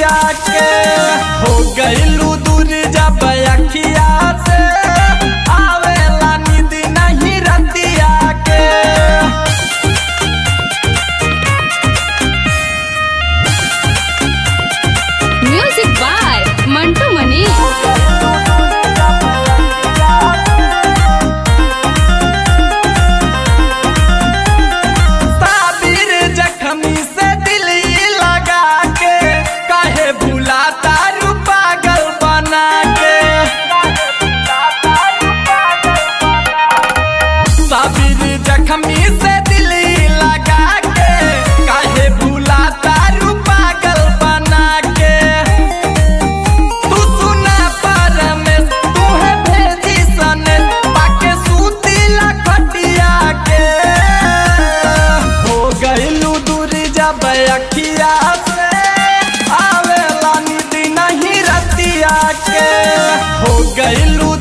रतिया के हो गइलू दूर जब अखिया से आवेला नींद नहीं रतिया के म्यूजिक बाय मंटू मनी साबिर जखमी से दिल लगा के काहे भुलाता रू पागल बना के साबिर जखमी से दिल लगा के काहे भुलाता रू पागल बना के तू सुना पर में तू है भेजी सने पाके सूती लखटिया के हो गइलू दूर जब अखिया से आवेला नींद नहीं रतिया के हो गइलू